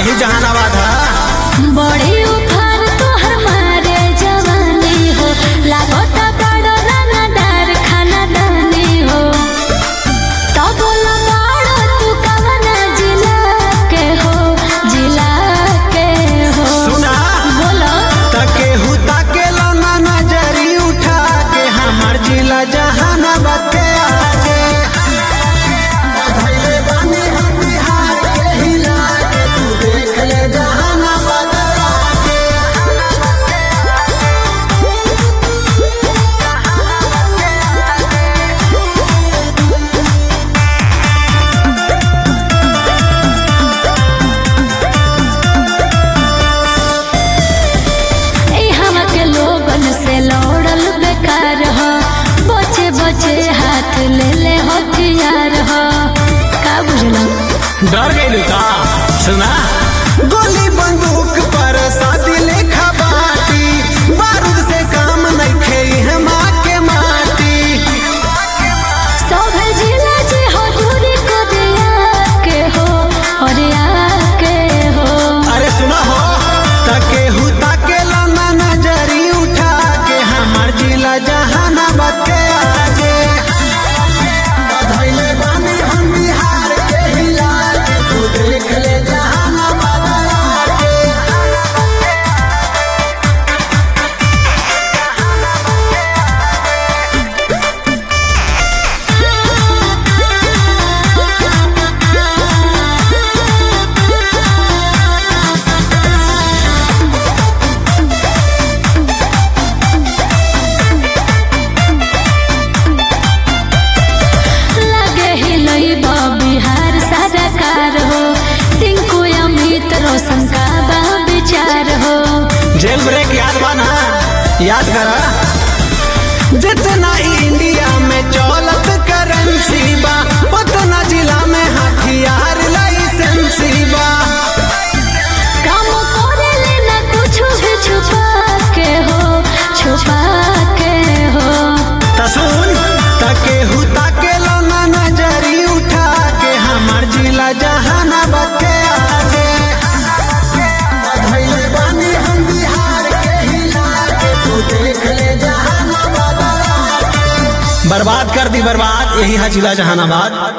यही जहानाबाद है बड़ी उफान तोहर मारे जवानी हो लागत बड़ो रंगदार खानदानी हो तो बोला बड़ो तू कवना जिला के हो जिला के हो सुना बोलो तके हुता के लौना नजरी उठा के हमार जिला जहानाबाद के आगे धैले बानी हम बिहार के हिला के तू देख ले जहानाबाद आगे ए हम के लोगन से लौड़ल बेकार हो बचे बचे हाथ ले ले हथियार हो का बुझलो डर गई का सुना गोली बंदूक पर शादी लेखा बाटी बारूद से काम नहीं खेई है माँ के माटी सब जिला जे हो दूरी को दिया के हो और या के हो अरे सुना हो तके हुता के लौना नजरी उठा के हमार जिला जहानाबाद के आगे धैले बानी हम बिहार के हिला के तू देख ले जहानाबाद आगे लगे ही लइबा बिहार सरकार हो टिंकू अमित रोशन का बा विचार हो जेल ब्रेक याद बा ना याद करा जितना इंडिया में चौलत करेंसी बा उतना जिला में हथियार लाइसेंसी बा काम करे लेना कुछ भी छुपा के हो छुपा के हो तसुन तके हुता के लौना नजरी उठा के हमार जिला जहानाबाद के आगे धैले बानी हम बिहार के हिला के तू देख ले जहानाबाद आगे। बर्बाद कर दी बर्बाद यही है जिला जहानाबाद